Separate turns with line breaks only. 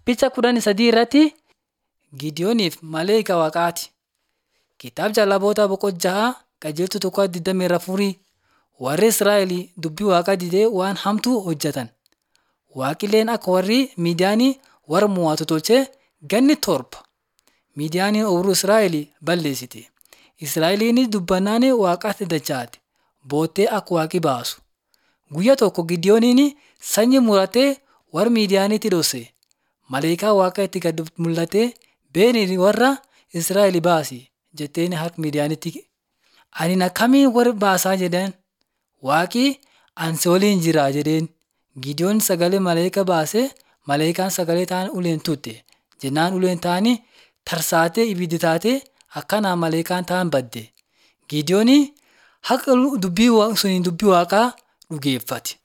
Picha kudhanii sadii irratti Gideooniif Maleekaa Waaqaati. Kitaaba Jaalaboota boqonnaa jaha qajeeltuu tokko digdamii afurii warri Israa'el dubbii Waaqaa didee waan hamtuu hojjetan. Waaqilleen akka warri Midiyaanii warra mo'atu tolchee ganni torba Midiyaaniin ooyiruu Israa'el balleessite. Israa'eliinis dubbannaan Waaqatti dachaate. Boottee akka Waaqi baasu. Guyyaa tokko Gideooniin sanyii muratee warra Midiyaaniitti dhoose. Maleekaan Waaqaa itti gad mul'atee beeni warra Israa'el baasi jetteen harka Midiyaanitti. Ani akkamiin warra baasaa jedheen Waaqi ani si waliin jira jedheen. Gideoon sagalee maleekaa baasee maleekaan sagalee ta'an uleen tutte. Jennaan uleen ta'anii tarsaatee ibiddi taatee akkanaan maleekaan ta'an badde. Gideoon haqa dubbii suniin dubbii Waaqaa dhugeeffate.